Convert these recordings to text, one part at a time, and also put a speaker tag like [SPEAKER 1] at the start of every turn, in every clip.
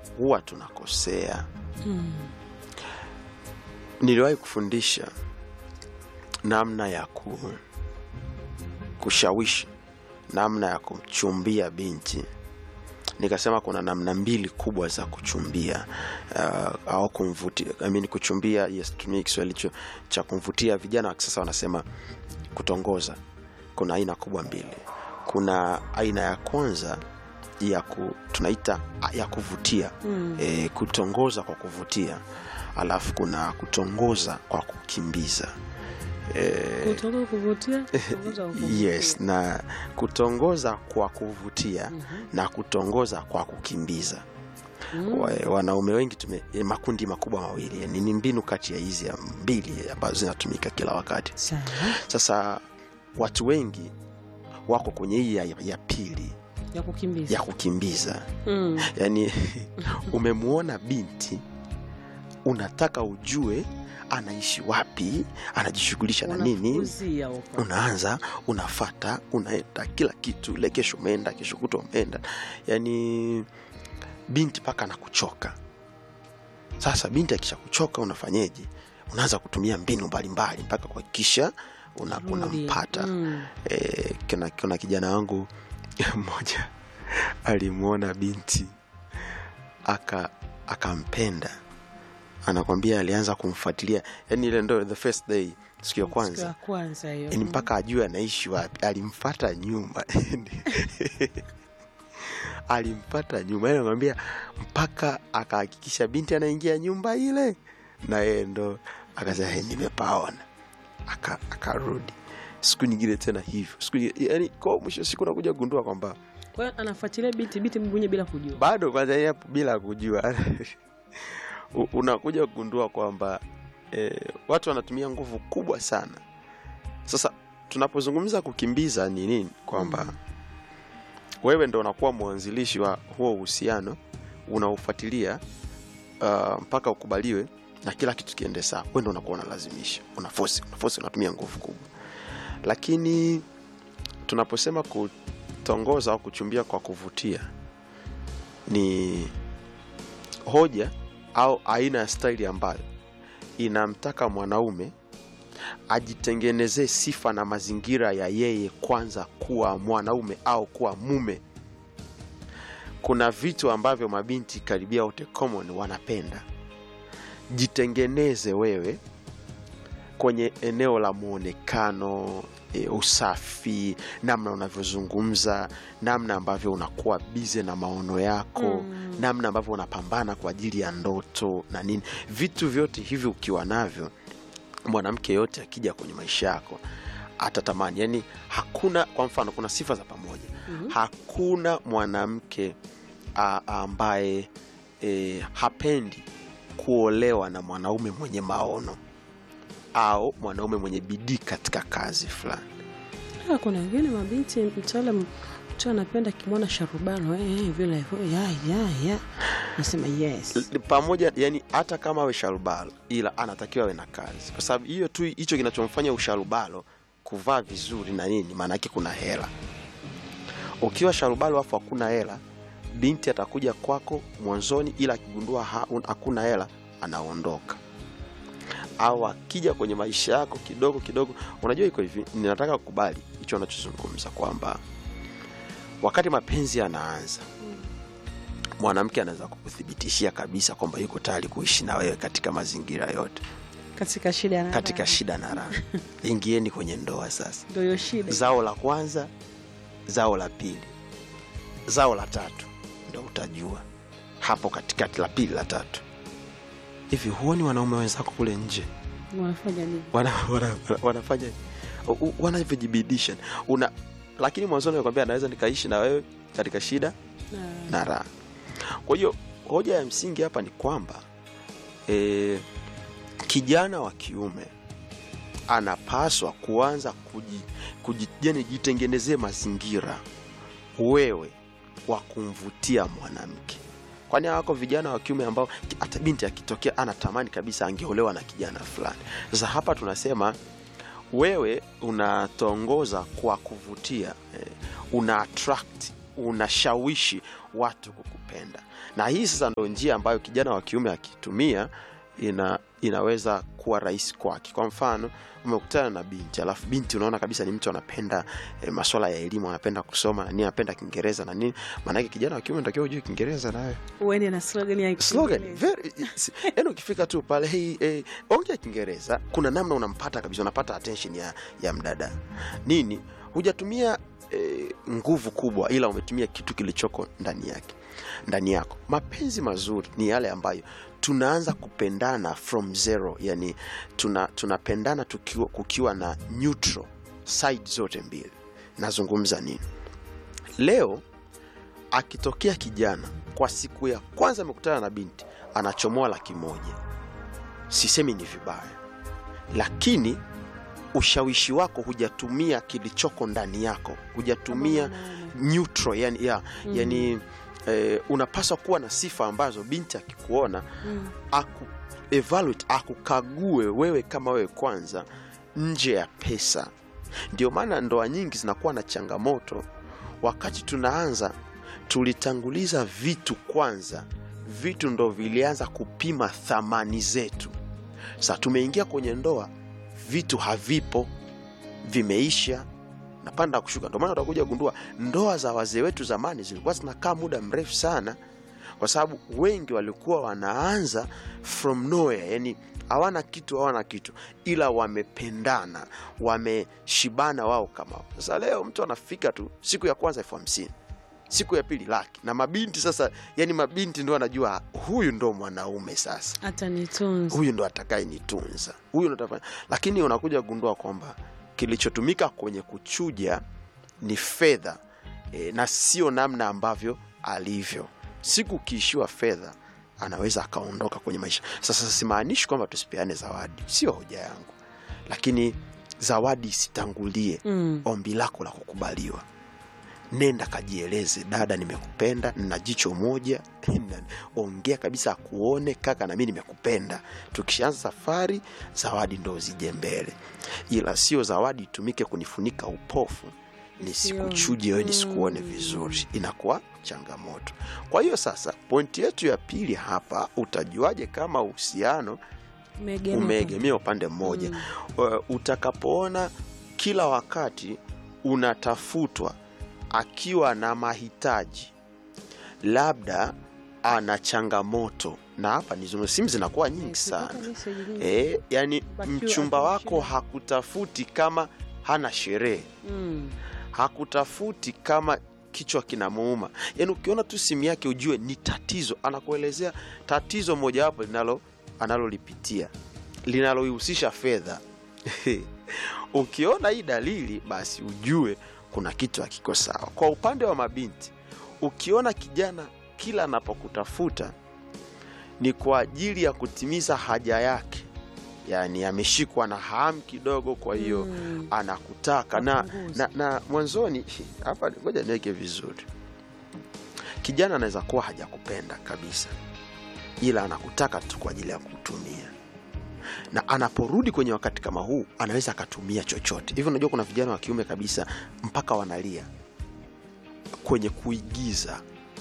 [SPEAKER 1] huwa tunakosea.
[SPEAKER 2] Mm.
[SPEAKER 1] Niliwahi kufundisha namna ya ku, kushawishi namna ya kumchumbia binti. Nikasema kuna namna mbili kubwa za kuchumbia uh, au kumvutia I mean, kuchumbia. Yes, tumie Kiswahili cho- cha kumvutia. Vijana wa kisasa wanasema kutongoza. Kuna aina kubwa mbili. Kuna aina ya kwanza ya ku, tunaita ya kuvutia
[SPEAKER 2] Mm.
[SPEAKER 1] e, kutongoza kwa kuvutia, alafu kuna kutongoza kwa kukimbiza e,
[SPEAKER 2] Kutoka kuvutia, kutongoza kwa kuvutia.
[SPEAKER 1] yes, na kutongoza kwa kuvutia
[SPEAKER 2] Mhm.
[SPEAKER 1] na kutongoza kwa kukimbiza.
[SPEAKER 2] Mm.
[SPEAKER 1] Wa- Wanaume wengi tume eh, makundi makubwa mawili, yani ni mbinu kati ya hizi ya mbili ambazo zinatumika kila wakati.
[SPEAKER 2] Sawa.
[SPEAKER 1] Sasa watu wengi wako kwenye hii ya, ya pili
[SPEAKER 2] Ya kukimbiza.
[SPEAKER 1] ya kukimbiza
[SPEAKER 2] Mm.
[SPEAKER 1] yaani umemwona binti unataka ujue anaishi wapi anajishughulisha na nini
[SPEAKER 2] Unafukuzia huko.
[SPEAKER 1] unaanza unafata unaenda kila kitu le kesho umeenda kesho kutwa umeenda yaani binti mpaka anakuchoka sasa binti akisha kuchoka unafanyeje unaanza kutumia mbinu mbalimbali mpaka kuhakikisha una-
[SPEAKER 2] Rudi.
[SPEAKER 1] unampata
[SPEAKER 2] Mm.
[SPEAKER 1] e, kuna, kuna kijana wangu mmoja alimwona binti aka akampenda anakwambia alianza kumfuatilia yani ile ndo the first day siku ya
[SPEAKER 2] Siku ya
[SPEAKER 1] kwanza
[SPEAKER 2] kwanza hiyo.
[SPEAKER 1] yani mpaka ajue anaishi wapi alimfata nyuma alimpata nyuma yani anakwambia mpaka akahakikisha binti anaingia nyumba ile na yeye ndo akasema "Hey, nimepaona Aka- akarudi siku nyingine tena hivyo siku nyingine, yani kwa mwisho wa siku nakuja kugundua kwamba
[SPEAKER 2] Kwa hiyo anafuatilia binti binti mwenyewe bila kujua.
[SPEAKER 1] bado kwanza yeye hapo bila kujua U- unakuja kugundua kwamba e, watu wanatumia nguvu kubwa sana sasa tunapozungumza kukimbiza ni nini kwamba wewe ndo unakuwa mwanzilishi wa huo uhusiano unaufuatilia uh, mpaka ukubaliwe na kila kitu kiende sawa wewe ndo unakuwa unalazimisha unafosi unafosi unatumia nguvu kubwa lakini tunaposema kutongoza au kuchumbia kwa kuvutia ni hoja au aina ya staili ambayo inamtaka mwanaume ajitengenezee sifa na mazingira ya yeye kwanza kuwa mwanaume au kuwa mume. Kuna vitu ambavyo mabinti karibia wote common wanapenda. Jitengeneze wewe kwenye eneo la muonekano e, usafi, namna unavyozungumza, namna ambavyo unakuwa bize na maono yako
[SPEAKER 2] Mm.
[SPEAKER 1] namna ambavyo unapambana kwa ajili ya ndoto na nini. Vitu vyote hivi ukiwa navyo, mwanamke yote akija kwenye maisha yako atatamani. Yani hakuna, kwa mfano, kuna sifa za pamoja.
[SPEAKER 2] Mhm.
[SPEAKER 1] Hakuna mwanamke a- ambaye e, hapendi kuolewa na mwanaume mwenye maono au mwanaume mwenye bidii katika kazi fulani.
[SPEAKER 2] Ah, kuna wengine mabinti mtaalam mtu anapenda kimwona sharubano eh, eh, vile hivyo ya ya ya nasema yes
[SPEAKER 1] L- pamoja yani hata kama awe sharubalo ila anatakiwa awe na kazi kwa sababu hiyo tu hicho kinachomfanya usharubalo kuvaa vizuri na nini maana yake kuna hela ukiwa sharubalo afu hakuna hela binti atakuja kwako mwanzoni ila akigundua ha- un- hakuna hela anaondoka au akija kwenye maisha yako kidogo kidogo unajua iko hivi ninataka kukubali hicho anachozungumza kwamba wakati mapenzi yanaanza mwanamke anaweza kukuthibitishia kabisa kwamba yuko tayari kuishi na wewe katika mazingira yote
[SPEAKER 2] katika shida na
[SPEAKER 1] katika
[SPEAKER 2] raha.
[SPEAKER 1] shida na raha ingieni kwenye ndoa sasa
[SPEAKER 2] ndio hiyo shida
[SPEAKER 1] zao la kwanza zao la pili zao la tatu ndo utajua hapo katikati la pili la tatu hivi huoni wanaume wenzako kule nje
[SPEAKER 2] wanafanya nini
[SPEAKER 1] wana, wana, wanafanya u- u- wanavyojibidisha una lakini mwanzoni nakwambia naweza nikaishi na wewe katika shida
[SPEAKER 2] Na-
[SPEAKER 1] na raha. Kwa hiyo hoja ya msingi hapa ni kwamba e, kijana wa kiume anapaswa kuanza kuji, kuji, yani jitengenezee mazingira wewe wa kumvutia mwanamke. Kwani hawako vijana wa kiume ambao hata binti akitokea anatamani kabisa angeolewa na kijana fulani. Sasa hapa tunasema wewe unatongoza kwa kuvutia eh, una attract unashawishi watu kukupenda na hii sasa ndo njia ambayo kijana wa kiume akitumia ina inaweza kuwa rahisi kwake kwa mfano umekutana na binti alafu binti unaona kabisa ni mtu anapenda e, maswala ya elimu anapenda kusoma na nini anapenda kiingereza na nini maanake kijana wa kiume natakiwa ujue kiingereza nawe
[SPEAKER 2] uende na slogan ya
[SPEAKER 1] slogan
[SPEAKER 2] Kiingereza.
[SPEAKER 1] very it's- yaani ukifika tu pale hey, hey, ongea kiingereza kuna namna unampata kabisa unapata attention ya, ya mdada nini hujatumia eh, nguvu kubwa ila umetumia kitu kilichoko ndani yake ndani yako mapenzi mazuri ni yale ambayo tunaanza kupendana from zero yani tuna, tunapendana tukiwa, kukiwa na neutral side zote mbili nazungumza nini leo akitokea kijana kwa siku ya kwanza amekutana na binti anachomoa laki moja sisemi ni vibaya lakini ushawishi wako hujatumia kilichoko ndani yako hujatumia
[SPEAKER 2] Kama mwanaume.
[SPEAKER 1] neutral yani, ya,
[SPEAKER 2] Mm.
[SPEAKER 1] yani eh, unapaswa kuwa na sifa ambazo binti akikuona
[SPEAKER 2] Mm.
[SPEAKER 1] aku evaluate akukague wewe kama wewe kwanza nje ya pesa ndio maana ndoa nyingi zinakuwa na changamoto wakati tunaanza tulitanguliza vitu kwanza vitu ndo vilianza kupima thamani zetu sa tumeingia kwenye ndoa vitu havipo vimeisha napanda kushuka ndio maana utakuja gundua ndoa za wazee wetu zamani zilikuwa zinakaa muda mrefu sana kwa sababu wengi walikuwa wanaanza from nowhere yani hawana kitu hawana kitu ila wamependana wameshibana wao kama wao. sasa leo mtu anafika tu siku ya kwanza elfu hamsini siku ya pili laki na mabinti sasa yani mabinti ndo anajua huyu ndo mwanaume sasa
[SPEAKER 2] hata nitunze
[SPEAKER 1] huyu ndo atakaye nitunza huyu ndo atafanya lakini unakuja kugundua kwamba kilichotumika kwenye kuchuja ni fedha e, na sio namna ambavyo alivyo siku ukiishiwa fedha anaweza akaondoka kwenye maisha sasa simaanishi kwamba tusipeane zawadi sio hoja yangu lakini zawadi isitangulie
[SPEAKER 2] mm.
[SPEAKER 1] ombi lako la kukubaliwa nenda kajieleze dada nimekupenda na jicho moja na- ongea kabisa akuone kaka na mi nimekupenda tukishaanza safari zawadi ndo zije mbele ila sio zawadi itumike kunifunika upofu nisikuchuje wewe nisikuone vizuri inakuwa changamoto kwa hiyo sasa pointi yetu ya pili hapa utajuaje kama uhusiano
[SPEAKER 2] Umeegemea.
[SPEAKER 1] umeegemea upande mmoja
[SPEAKER 2] Mm.
[SPEAKER 1] uh, utakapoona kila wakati unatafutwa akiwa na mahitaji labda ana changamoto na hapa nizungumza simu zinakuwa nyingi
[SPEAKER 2] Ukipata
[SPEAKER 1] sana
[SPEAKER 2] message nyingi.
[SPEAKER 1] e, yani
[SPEAKER 2] Bakiwa
[SPEAKER 1] mchumba
[SPEAKER 2] ako
[SPEAKER 1] wako
[SPEAKER 2] shida.
[SPEAKER 1] hakutafuti kama hana sherehe
[SPEAKER 2] Mm.
[SPEAKER 1] hakutafuti kama kichwa kinamuuma yaani ukiona tu simu yake ujue ni tatizo anakuelezea tatizo mojawapo linalo analolipitia linaloihusisha fedha ukiona hii dalili basi ujue kuna kitu hakiko sawa kwa upande wa mabinti ukiona kijana kila anapokutafuta ni kwa ajili ya kutimiza haja yake yaani ameshikwa na hamu kidogo kwa hiyo
[SPEAKER 2] Mm.
[SPEAKER 1] anakutaka na,
[SPEAKER 2] Apunguze.
[SPEAKER 1] na, na mwanzoni hapa ngoja niweke vizuri kijana anaweza kuwa hajakupenda kabisa ila anakutaka tu kwa ajili ya kutumia na anaporudi kwenye wakati kama huu anaweza akatumia chochote hivyo unajua kuna vijana wa kiume kabisa mpaka wanalia kwenye kuigiza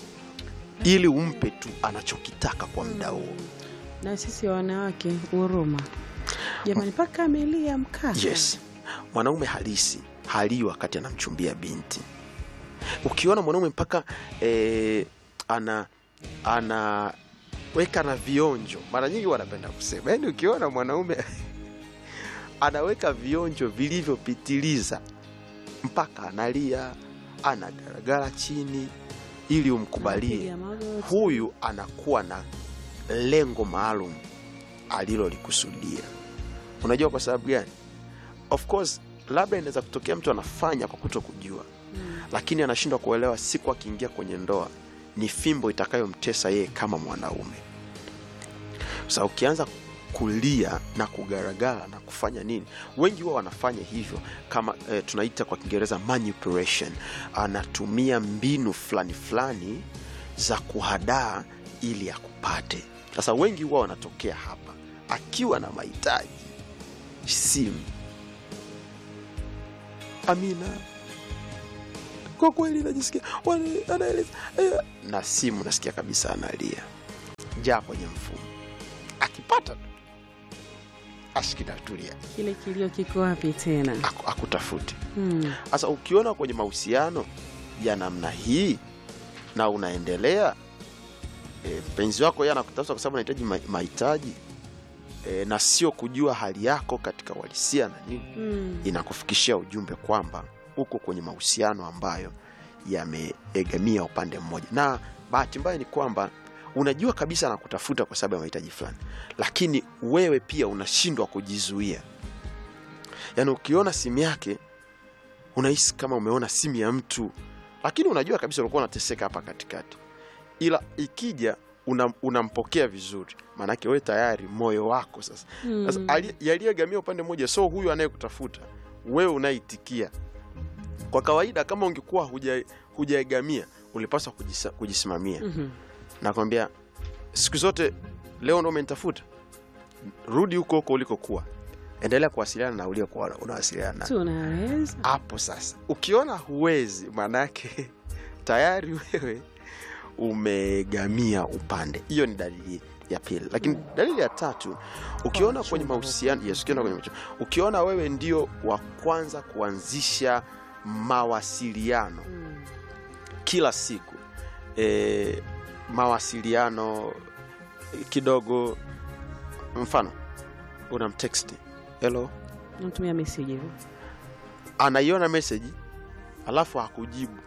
[SPEAKER 1] ili umpe tu anachokitaka kwa muda huo
[SPEAKER 2] na sisi wanawake huruma jamani mpaka amelia mkaka
[SPEAKER 1] yes mwanaume halisi halii wakati anamchumbia binti ukiona mwanaume mpaka eh, ana anaweka na vionjo mara nyingi wanapenda kusema yaani ukiona mwanaume anaweka vionjo vilivyopitiliza mpaka analia anagaragara chini ili umkubalie
[SPEAKER 2] Anapiga magoti.
[SPEAKER 1] huyu anakuwa na lengo maalum alilolikusudia unajua kwa sababu gani of course labda inaweza kutokea mtu anafanya kwa kuto kujua
[SPEAKER 2] Mm.
[SPEAKER 1] lakini anashindwa kuelewa siku akiingia kwenye ndoa ni fimbo itakayomtesa yeye kama mwanaume sa ukianza kulia na kugaragara na kufanya nini wengi huwa wanafanya hivyo kama eh, tunaita kwa kiingereza manipulation anatumia mbinu fulani fulani za kuhadaa ili akupate sasa wengi huwa wanatokea hapa akiwa na mahitaji simu amina kwa kweli najisikia wani- anaeleza eh, na simu nasikia kabisa analia jaa kwenye mfumo akipata tu ashikidatulia
[SPEAKER 2] kile kilio kiko wapi tena
[SPEAKER 1] aku- akutafuti
[SPEAKER 2] mm.
[SPEAKER 1] sasa ukiona kwenye mahusiano ya namna hii na unaendelea e, mpenzi wako yeye anakutafuta kwa sababu anahitaji ma- mahitaji e, na sio kujua hali yako katika uhalisia na nini
[SPEAKER 2] Mm.
[SPEAKER 1] inakufikishia ujumbe kwamba uko kwenye mahusiano ambayo yameegamia upande mmoja na bahati mbaya ni kwamba unajua kabisa anakutafuta kwa sababu ya mahitaji fulani lakini wewe pia unashindwa kujizuia yaani ukiona simu yake unahisi kama umeona simu ya mtu lakini unajua kabisa ulikuwa unateseka hapa katikati ila ikija unam- unampokea vizuri maanake wewe tayari moyo wako sasa sasa
[SPEAKER 2] Mm.
[SPEAKER 1] ali- yaliyegamia upande mmoja so huyu anayekutafuta wewe unaitikia kwa kawaida kama ungekuwa huja- hujaegamia ulipaswa kujisa- kujisimamia
[SPEAKER 2] Mhm.
[SPEAKER 1] nakwambia siku zote leo ndo umenitafuta rudi huko huko ulikokuwa endelea kuwasiliana na uliokuwa unawasiliana naye.
[SPEAKER 2] tunaweza
[SPEAKER 1] hapo sasa ukiona huwezi maanake tayari wewe umegamia upande hiyo ni dalili ya pili lakini dalili ya tatu ukiona
[SPEAKER 2] Kwa
[SPEAKER 1] kwenye
[SPEAKER 2] mchumba.
[SPEAKER 1] mahusiano yes, ukiona kwenye mahusiano, ukiona wewe ndio wa kwanza kuanzisha mawasiliano
[SPEAKER 2] Mm.
[SPEAKER 1] kila siku e, mawasiliano eh, kidogo mfano unamteksti helo
[SPEAKER 2] natumia meseji hivyo
[SPEAKER 1] anaiona meseji alafu hakujibu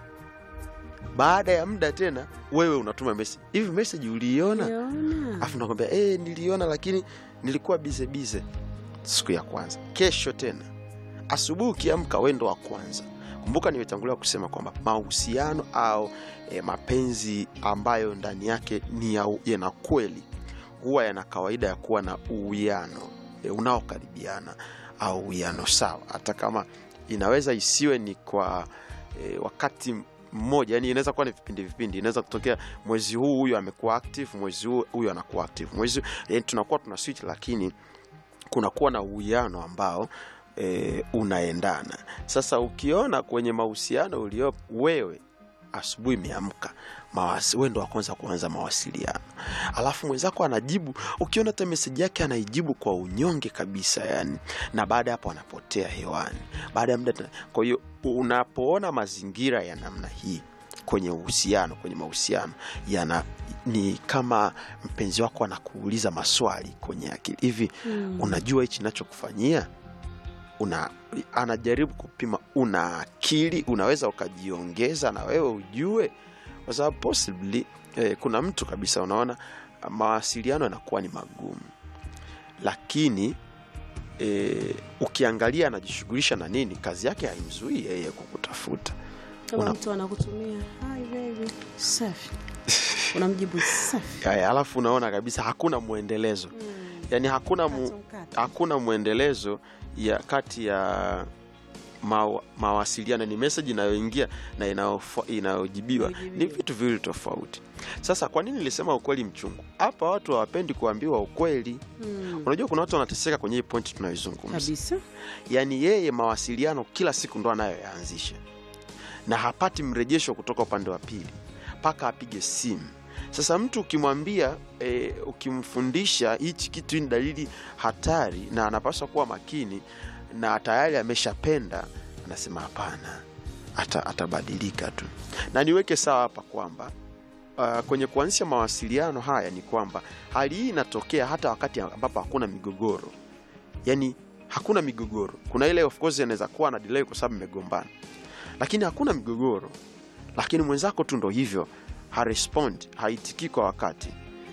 [SPEAKER 1] baada ya muda tena wewe unatuma meseji hivi meseji uliiona
[SPEAKER 2] Uliona?
[SPEAKER 1] alafu nakwambia e, niliona lakini nilikuwa bize bize siku ya kwanza kesho tena asubuhi ukiamka wendo wa kwanza kumbuka nimetangulia kusema kwamba mahusiano au e, mapenzi ambayo ndani yake ni ya- yana kweli huwa yana kawaida ya kuwa na uwiano e, unaokaribiana au uwiano sawa hata kama inaweza isiwe ni kwa e, wakati mmoja yani inaweza kuwa ni vipindi vipindi inaweza kutokea mwezi huu huyu amekuwa active mwezi huu huyu anakuwa active mwezi yani tunakuwa tuna switch lakini kunakuwa na uwiano ambao e, unaendana sasa ukiona kwenye mahusiano uliopo wewe asubuhi imeamka mawasi- wewe ndo wa kwanza kuanza mawasiliano alafu mwenzako anajibu ukiona hata meseji yake anaijibu kwa unyonge kabisa yani na baada ya hapo anapotea hewani baada ya muda tena- kwa hiyo unapoona mazingira ya namna hii kwenye uhusiano kwenye mahusiano yana ni kama mpenzi wako anakuuliza maswali kwenye akili hivi
[SPEAKER 2] Mm.
[SPEAKER 1] unajua hichi nachokufanyia una anajaribu kupima una akili unaweza ukajiongeza na wewe ujue kwa sababu possibly eh, kuna mtu kabisa unaona mawasiliano yanakuwa ni magumu lakini eh, ukiangalia anajishughulisha na nini kazi yake haimzuii yeye kukutafuta
[SPEAKER 2] kama
[SPEAKER 1] Una-
[SPEAKER 2] mtu anakutumia hi baby safi unamjibu safi
[SPEAKER 1] Aya, alafu unaona kabisa hakuna mwendelezo yani hakuna mu,
[SPEAKER 2] Mkato, mkato.
[SPEAKER 1] hakuna mwendelezo ya kati ya mawa, mawasiliano ni meseji inayoingia na inayofa- inayojibiwa
[SPEAKER 2] Inayojibiwa.
[SPEAKER 1] ni vitu viwili tofauti sasa kwa nini nilisema ukweli mchungu hapa watu hawapendi kuambiwa ukweli
[SPEAKER 2] Mm.
[SPEAKER 1] unajua kuna watu wanateseka kwenye hii pointi tunayoizungumza
[SPEAKER 2] kabisa
[SPEAKER 1] yaani yeye mawasiliano kila siku ndo anayoyaanzisha na hapati mrejesho kutoka upande wa pili mpaka apige simu sasa mtu ukimwambia e, ukimfundisha hichi kitu hii ni dalili hatari na anapaswa kuwa makini na tayari ameshapenda anasema hapana ata, atabadilika tu na niweke sawa hapa kwamba uh, kwenye kuanzisha mawasiliano haya ni kwamba hali hii inatokea hata wakati ambapo hakuna migogoro yani hakuna migogoro kuna ile of course inaweza kuwa na delay kwa sababu mmegombana lakini hakuna migogoro lakini mwenzako tu ndo hivyo harespond haitikii kwa wakati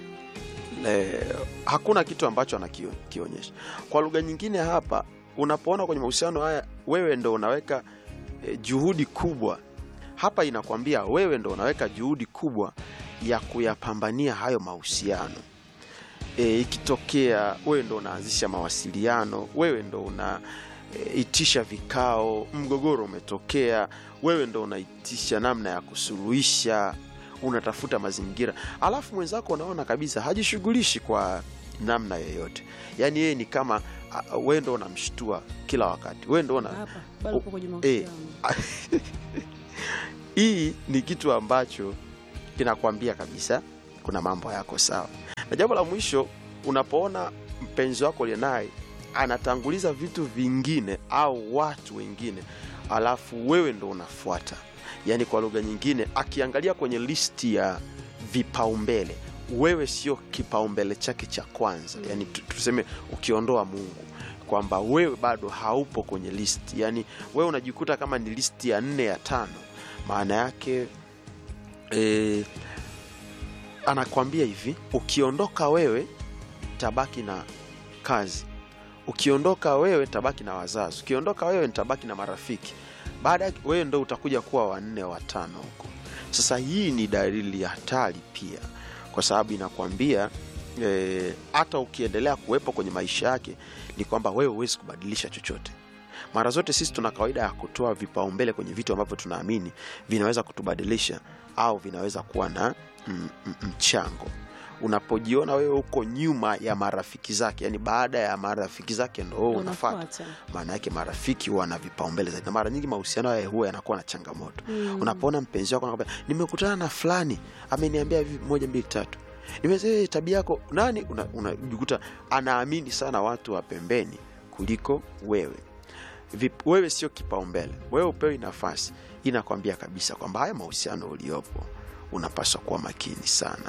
[SPEAKER 1] Le, hakuna kitu ambacho anakionyesha kwa lugha nyingine hapa unapoona kwenye mahusiano haya wewe ndo unaweka e, juhudi kubwa hapa inakwambia wewe ndo unaweka juhudi kubwa ya kuyapambania hayo mahusiano e, ikitokea wewe ndo unaanzisha mawasiliano wewe ndo una e, itisha vikao mgogoro umetokea wewe ndo unaitisha namna ya kusuluhisha unatafuta mazingira alafu mwenzako unaona kabisa hajishughulishi kwa namna yoyote yaani yeye ni kama a- wewe ndo unamshtua kila wakati wewe ndo una
[SPEAKER 2] hapa bado
[SPEAKER 1] Oh,
[SPEAKER 2] upo kwenye
[SPEAKER 1] eh.
[SPEAKER 2] mahusiano
[SPEAKER 1] hii ni kitu ambacho kinakwambia kabisa kuna mambo yako sawa na jambo la mwisho unapoona mpenzi wako uliye naye anatanguliza vitu vingine au watu wengine alafu wewe ndo unafuata yaani kwa lugha nyingine akiangalia kwenye listi ya vipaumbele wewe sio kipaumbele chake cha kwanza yaani tu- tuseme ukiondoa mungu kwamba wewe bado haupo kwenye listi yaani wewe unajikuta kama ni listi ya nne ya tano maana yake e, anakwambia hivi ukiondoka wewe tabaki na kazi ukiondoka wewe tabaki na wazazi ukiondoka wewe nitabaki na marafiki baada yake wewe ndo utakuja kuwa wanne watano huko sasa hii ni dalili ya hatari pia kwa sababu inakwambia eh, hata ukiendelea kuwepo kwenye maisha yake ni kwamba wewe huwezi kubadilisha chochote mara zote sisi tuna kawaida ya kutoa vipaumbele kwenye vitu ambavyo tunaamini vinaweza kutubadilisha au vinaweza kuwa na mm, mm, mchango unapojiona wewe uko nyuma ya marafiki zake yani baada ya marafiki zake ndo wewe unafata
[SPEAKER 2] Unafuata.
[SPEAKER 1] maana yake marafiki huwa na vipaumbele zaidi na mara nyingi mahusiano haya huwa yanakuwa na changamoto
[SPEAKER 2] Mm.
[SPEAKER 1] unapoona mpenzi wako anakwambia nimekutana na fulani ameniambia hivi moja mbili tatu nimesema tabia yako nani unajikuta una, unajikuta anaamini sana watu wa pembeni kuliko wewe Vip, wewe sio kipaumbele wewe upewi nafasi inakwambia kabisa kwamba haya mahusiano uliopo unapaswa kuwa makini sana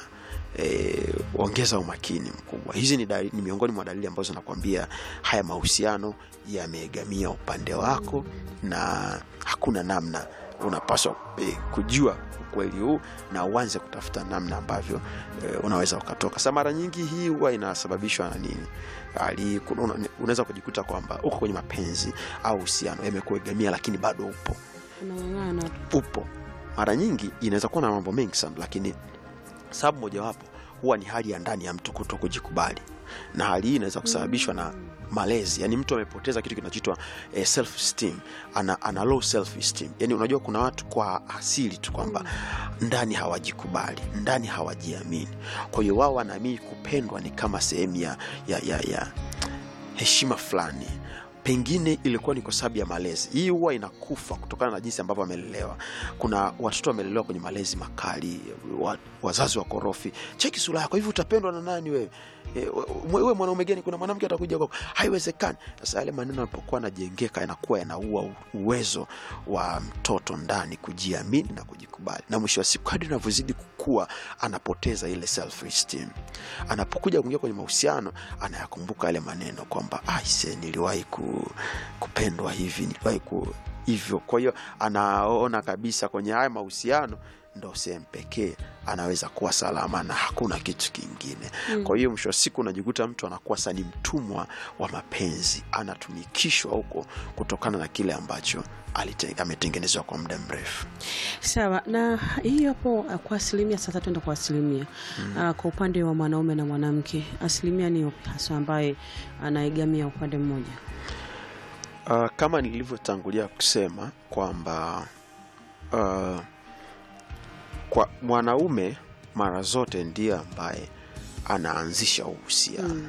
[SPEAKER 1] e, ongeza umakini mkubwa hizi ni, dalili, ni miongoni mwa dalili ambazo nakwambia haya mahusiano yameegamia upande wako na hakuna namna unapaswa e, kujua ukweli huu na uanze kutafuta namna ambavyo e, unaweza ukatoka sa mara nyingi hii huwa inasababishwa na nini Ali- kuna- una- unaweza kujikuta kwamba uko kwenye mapenzi au uhusiano yamekuegamia lakini bado upo
[SPEAKER 2] Unang'ang'ana.
[SPEAKER 1] upo mara nyingi inaweza kuwa na mambo mengi sana lakini sababu mojawapo huwa ni hali ya ndani ya mtu kuto kujikubali na hali hii inaweza kusababishwa na malezi yani mtu amepoteza kitu kinachoitwa eh, self esteem ana, ana low self esteem yani unajua kuna watu kwa asili tu kwamba ndani hawajikubali ndani hawajiamini kwa hiyo wao wanaamini kupendwa ni kama sehemu ya, ya, ya, ya heshima fulani pengine ilikuwa ni kwa sababu ya malezi hii huwa inakufa kutokana na jinsi ambavyo amelelewa kuna watoto wamelelewa kwenye malezi makali wa, wazazi wakorofi cheki sura yako hivi utapendwa na nani wewe E, wewe mwanaume gani kuna mwanamke atakuja kwako haiwezekani sasa yale maneno yanapokuwa yanajengeka yanakuwa yanaua u- uwezo wa mtoto ndani kujiamini na kujikubali na mwisho wa siku kadri anavyozidi kukua anapoteza ile self esteem anapokuja kuingia kwenye mahusiano anayakumbuka yale maneno kwamba aise niliwahi ku, kupendwa hivi niliwahi ku hivyo kwa hiyo anaona kabisa kwenye haya mahusiano ndo sehemu pekee anaweza kuwa salama na hakuna kitu kingine mm. kwa hiyo mwisho wa siku unajikuta mtu anakuwa sa ni mtumwa wa mapenzi anatumikishwa huko kutokana na kile ambacho alite- ametengenezwa kwa muda mrefu
[SPEAKER 2] sawa na hii hapo uh, kwa asilimia sasa tuenda kwa asilimia mm. uh, kwa upande wa mwanaume na mwanamke asilimia ni upi hasa ambaye anaegamia upande mmoja
[SPEAKER 1] Uh, kama nilivyotangulia kusema kwamba uh, kwa mwanaume mara zote ndiye ambaye anaanzisha uhusiano
[SPEAKER 2] Mm.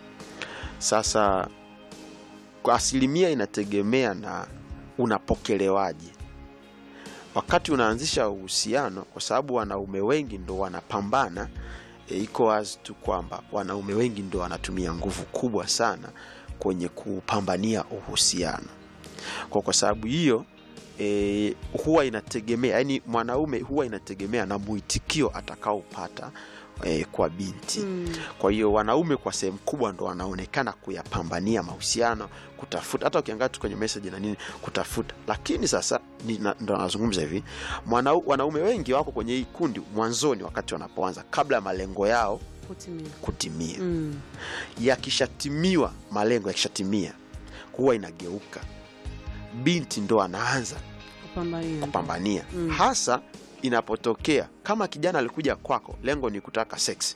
[SPEAKER 1] sasa kwa asilimia inategemea na unapokelewaje wakati unaanzisha uhusiano kwa sababu wanaume wengi ndo wanapambana e, iko wazi tu kwamba wanaume wengi ndo wanatumia nguvu kubwa sana kwenye kupambania uhusiano kwa kwa sababu hiyo e, huwa inategemea yani mwanaume huwa inategemea na mwitikio atakaopata e, kwa binti
[SPEAKER 2] Mm.
[SPEAKER 1] kwa hiyo wanaume kwa sehemu kubwa ndo wanaonekana kuyapambania mahusiano kutafuta hata ukiangaa tu kwenye message na nini kutafuta lakini sasa ni- na- ndo anazungumza hivi mwana, wanaume wengi wako kwenye hii kundi mwanzoni wakati wanapoanza kabla ya malengo yao
[SPEAKER 2] kutimia
[SPEAKER 1] kutimia
[SPEAKER 2] mm.
[SPEAKER 1] yakishatimiwa malengo yakishatimia huwa inageuka binti ndo anaanza
[SPEAKER 2] kupambania
[SPEAKER 1] kupambania
[SPEAKER 2] Mm.
[SPEAKER 1] hasa inapotokea kama kijana alikuja kwako lengo ni kutaka sex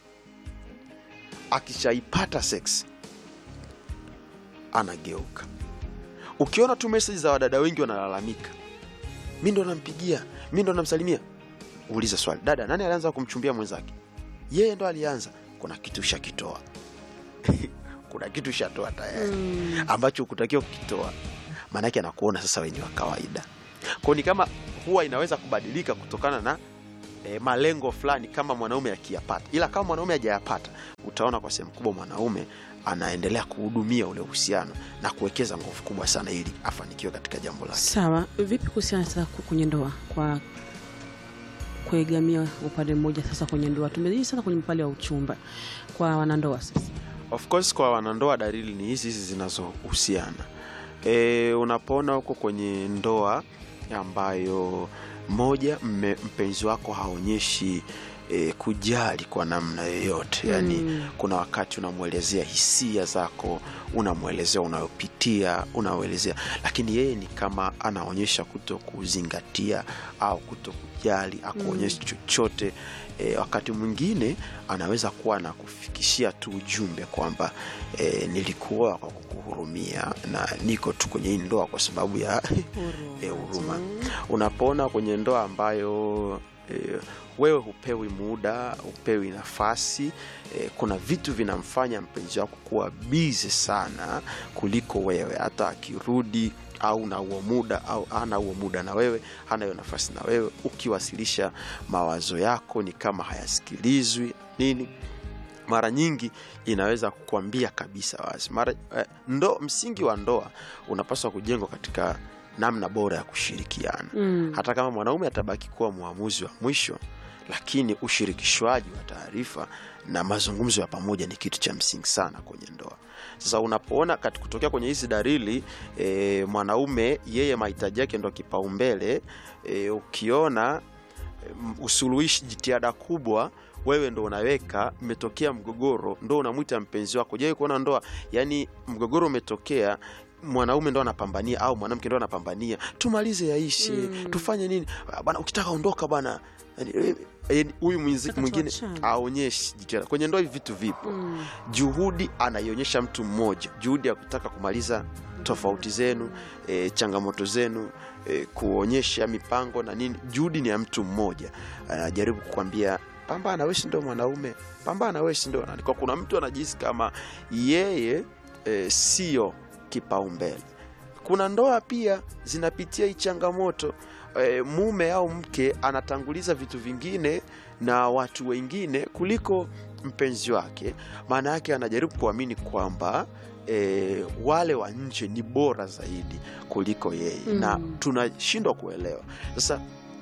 [SPEAKER 1] akishaipata sex anageuka ukiona tu meseji za wadada wengi wanalalamika mi ndo nampigia mi ndo namsalimia uliza swali dada nani alianza kumchumbia mwenzake yeye ndo alianza kuna kitu shakitoa kuna kitu shatoa tayari
[SPEAKER 2] mm.
[SPEAKER 1] ambacho ukutakiwa kukitoa maanake anakuona sasa wenye wa kawaida kwao ni kama huwa inaweza kubadilika kutokana na e, malengo fulani kama mwanaume akiyapata, ila kama mwanaume hajayapata, utaona kwa sehemu kubwa mwanaume anaendelea kuhudumia ule uhusiano na kuwekeza nguvu kubwa sana ili afanikiwe katika jambo lake.
[SPEAKER 2] Sawa, vipi kuhusiana sasa ku- kwenye ndoa kwa kuegamia upande mmoja sasa kwenye ndoa? Tumejii sana kwenye upande wa uchumba kwa wanandoa sasa.
[SPEAKER 1] Of course kwa wanandoa dalili ni hizi hizi zinazohusiana. E, unapoona huko kwenye ndoa ambayo moja mme, mpenzi wako haonyeshi e, kujali kwa namna yoyote yani
[SPEAKER 2] Mm.
[SPEAKER 1] kuna wakati unamwelezea hisia zako unamwelezea unayopitia unamwelezea lakini yeye ni kama anaonyesha kuto kuzingatia au kuto kujali akuonyesha chochote e, wakati mwingine anaweza kuwa na kufikishia tu ujumbe kwamba e, nilikuoa kwa kukuhurumia na niko tu kwenye hii ndoa kwa sababu ya e, huruma unapoona kwenye ndoa ambayo e, wewe hupewi muda hupewi nafasi e, kuna vitu vinamfanya mpenzi wako kuwa bizi sana kuliko wewe hata akirudi au na huo muda au ana huo muda na wewe hana hiyo nafasi na wewe ukiwasilisha mawazo yako ni kama hayasikilizwi nini mara nyingi inaweza kukwambia kabisa wazi mara, eh, ndo, msingi wa ndoa unapaswa kujengwa katika namna bora ya kushirikiana
[SPEAKER 2] Mm.
[SPEAKER 1] hata kama mwanaume atabaki kuwa mwamuzi wa mwisho lakini ushirikishwaji wa taarifa na mazungumzo ya pamoja ni kitu cha msingi sana kwenye ndoa sasa unapoona kati kutokea kwenye hizi dalili e, mwanaume yeye mahitaji yake ndo kipaumbele e, ukiona mm, usuluhishi jitihada kubwa wewe ndo unaweka imetokea mgogoro ndo unamwita mpenzi wako je kuona ndoa yani mgogoro umetokea mwanaume ndo anapambania au mwanamke ndo anapambania tumalize yaishi
[SPEAKER 2] Mm.
[SPEAKER 1] tufanye nini Ah, bana ukitaka ondoka bana Yani, eh, eh, huyu mwenzi-
[SPEAKER 2] Nataka
[SPEAKER 1] mwingine
[SPEAKER 2] tuachane.
[SPEAKER 1] aonyeshi jitihada kwenye ndoa hivi vitu vipo
[SPEAKER 2] Mm.
[SPEAKER 1] juhudi anaionyesha mtu mmoja juhudi ya kutaka kumaliza tofauti zenu e, changamoto zenu e, kuonyesha mipango na nini juhudi ni ya mtu mmoja anajaribu kukwambia pambana we si ndo mwanaume pambana we si ndo nani kwa kuna mtu anajihisi kama yeye e, sio kipaumbele kuna ndoa pia zinapitia hii changamoto e, mume au mke anatanguliza vitu vingine na watu wengine kuliko mpenzi wake maana yake anajaribu kuamini kwamba e, wale wa nje ni bora zaidi kuliko yeye
[SPEAKER 2] Mm.
[SPEAKER 1] na tunashindwa kuelewa sasa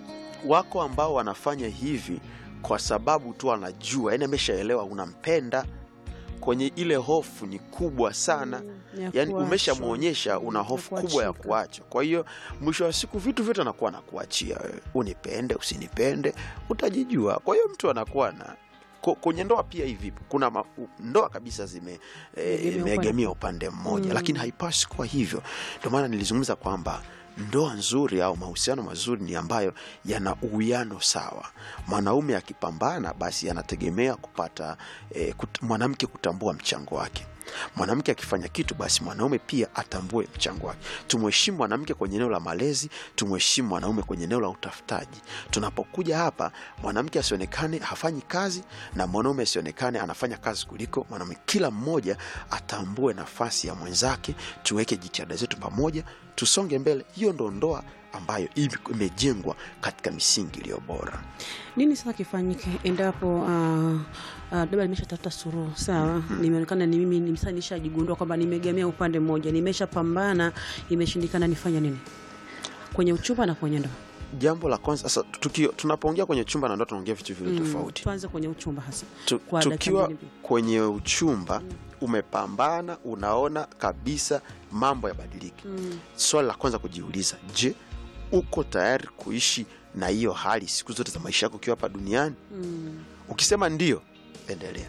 [SPEAKER 1] wako ambao wanafanya hivi kwa sababu tu anajua yani ameshaelewa unampenda kwenye ile hofu ni kubwa sana
[SPEAKER 2] Ya
[SPEAKER 1] yani
[SPEAKER 2] kuachwa.
[SPEAKER 1] umeshamwonyesha una
[SPEAKER 2] Ya
[SPEAKER 1] hofu kubwa ya
[SPEAKER 2] kuachika.
[SPEAKER 1] kuacha kwa hiyo mwisho wa siku vitu vyote anakuwa nakuachia wewe unipende usinipende utajijua kwa hiyo mtu anakuwa na ko- kwenye ndoa pia hivi kuna ma, u- ndoa kabisa zime eh,
[SPEAKER 2] Egemea
[SPEAKER 1] imeegemea upande mmoja
[SPEAKER 2] Mm.
[SPEAKER 1] lakini haipaswi kuwa hivyo ndio maana nilizungumza kwamba ndoa nzuri au mahusiano mazuri ni ambayo yana uwiano sawa mwanaume akipambana basi anategemea kupata eh, kut, mwanamke kutambua mchango wake mwanamke akifanya kitu basi mwanaume pia atambue mchango wake tumheshimu mwanamke kwenye eneo la malezi tumheshimu mwanaume kwenye eneo la utafutaji tunapokuja hapa mwanamke asionekane hafanyi kazi na mwanaume asionekane anafanya kazi kuliko mwanaume kila mmoja atambue nafasi ya mwenzake tuweke jitihada zetu pamoja tusonge mbele hiyo ndo ndoa ambayo ime- imejengwa katika misingi iliyo bora
[SPEAKER 2] nini sasa kifanyike endapo uh, uh, labda nimeshatafuta suruhu sawa nimeonekana ni mimi ni- sasa nishajigundua kwamba nimegamia upande mmoja nimeshapambana imeshindikana nifanye nini kwenye uchumba na kwenye ndoa
[SPEAKER 1] jambo la kwanza sasa tukio tunapoongea kwenye chumba na ndoa tunaongea vitu viwili
[SPEAKER 2] Mm,
[SPEAKER 1] tofauti
[SPEAKER 2] tuanze kwenye uchumba hasa
[SPEAKER 1] Tu-
[SPEAKER 2] kwa dakika
[SPEAKER 1] tukiwa
[SPEAKER 2] mbili mbili.
[SPEAKER 1] kwenye uchumba umepambana unaona kabisa mambo yabadiliki
[SPEAKER 2] Mm.
[SPEAKER 1] swali la kwanza kujiuliza je uko tayari kuishi na hiyo hali siku zote za maisha yako ukiwa hapa duniani
[SPEAKER 2] Mm.
[SPEAKER 1] ukisema ndio endelea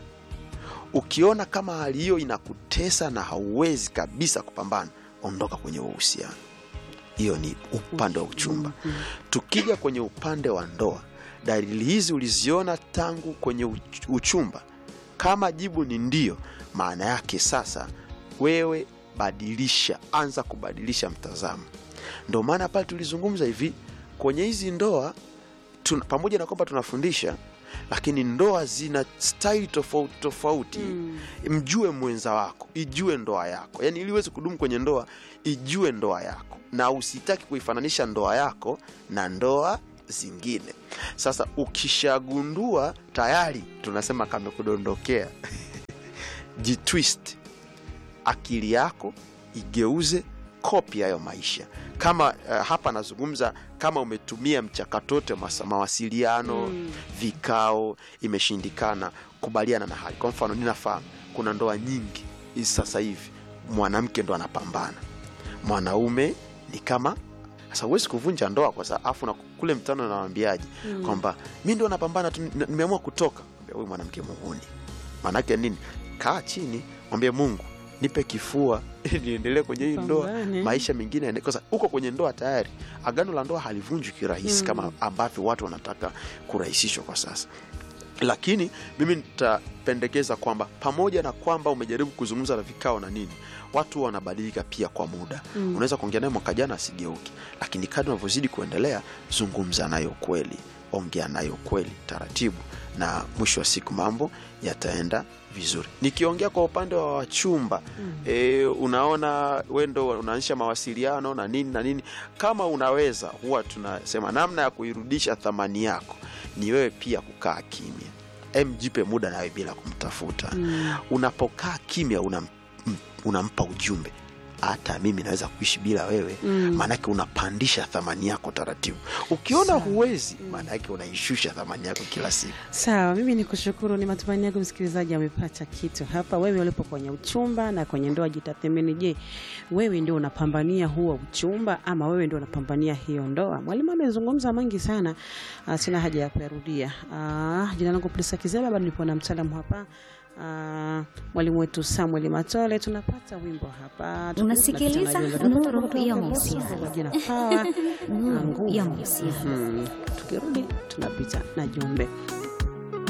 [SPEAKER 1] ukiona kama hali hiyo inakutesa na hauwezi kabisa kupambana ondoka kwenye huo uhusiano hiyo ni upande wa uchumba
[SPEAKER 2] Mm.
[SPEAKER 1] tukija kwenye upande wa ndoa dalili hizi uliziona tangu kwenye uch- uchumba kama jibu ni ndio maana yake sasa wewe badilisha anza kubadilisha mtazamo ndio maana pale tulizungumza hivi kwenye hizi ndoa tuna, pamoja na kwamba tunafundisha lakini ndoa zina staili tofauti tofauti
[SPEAKER 2] Mm.
[SPEAKER 1] mjue mwenza wako ijue ndoa yako yaani ili uweze kudumu kwenye ndoa ijue ndoa yako na usitaki kuifananisha ndoa yako na ndoa zingine sasa ukishagundua tayari tunasema kamekudondokea jitwist akili yako igeuze kopi hayo maisha kama uh, hapa nazungumza kama umetumia mchakato wote wa masa- mawasiliano
[SPEAKER 2] Mm.
[SPEAKER 1] vikao imeshindikana kubaliana na hali kwa mfano ninafahamu kuna ndoa nyingi hizi sasa hivi mwanamke ndo anapambana mwanaume ni kama sasa huwezi kuvunja ndoa kwa sababu afu na kule mtano nawambiaji
[SPEAKER 2] Mm.
[SPEAKER 1] kwamba mi ndo napambana tu n- nimeamua kutoka Mwambia, huyu mwanamke muhuni maanake nini kaa chini mwambie mungu nipe kifua ili niendelee kwenye hii ndoa
[SPEAKER 2] Pambane.
[SPEAKER 1] maisha mengine yaende- kwa sababu uko kwenye ndoa tayari agano la ndoa halivunjwi kirahisi
[SPEAKER 2] Mm.
[SPEAKER 1] kama ambavyo watu wanataka kurahisishwa kwa sasa lakini mimi nitapendekeza kwamba pamoja na kwamba umejaribu kuzungumza na vikao na nini watu wanabadilika pia kwa muda
[SPEAKER 2] Mm.
[SPEAKER 1] unaweza kuongea naye mwaka jana asigeuki lakini kadri unavyozidi kuendelea zungumza nayo kweli ongea nayo kweli taratibu na mwisho wa siku mambo yataenda vizuri nikiongea kwa upande wa wachumba
[SPEAKER 2] Mm.
[SPEAKER 1] e, unaona wendo unaanzisha mawasiliano na nini na nini kama unaweza huwa tunasema namna ya kuirudisha thamani yako ni wewe pia kukaa kimya em jipe muda nawe bila kumtafuta
[SPEAKER 2] Mm.
[SPEAKER 1] unapokaa kimya unam, m- unampa ujumbe hata mimi naweza kuishi bila wewe
[SPEAKER 2] Mm.
[SPEAKER 1] maanake unapandisha thamani yako taratibu ukiona huwezi maanake unaishusha thamani yako kila siku
[SPEAKER 2] Sawa, mimi ni kushukuru. Ni matumaini yangu msikilizaji amepata kitu hapa. Wewe ulipo kwenye uchumba na kwenye ndoa, jitathmini. Je, wewe ndio unapambania huo uchumba ama wewe ndio unapambania hiyo ndoa? Mwalimu amezungumza mengi sana, ah, sina haja ya kuyarudia. Ah, Jina langu Prisa Kizeba, bado nipo na mtaalamu hapa ah, mwalimu wetu Samuel Matole. Tunapata wimbo hapa,
[SPEAKER 3] Unasikiliza
[SPEAKER 2] Tunapita na jumbe.
[SPEAKER 3] Nuru ya Mahusiano.
[SPEAKER 2] Kwa jina Power na
[SPEAKER 3] Nuru
[SPEAKER 2] nguvu.
[SPEAKER 3] ya Mahusiano.
[SPEAKER 2] Mhm. Tukirudi tunapita na jumbe.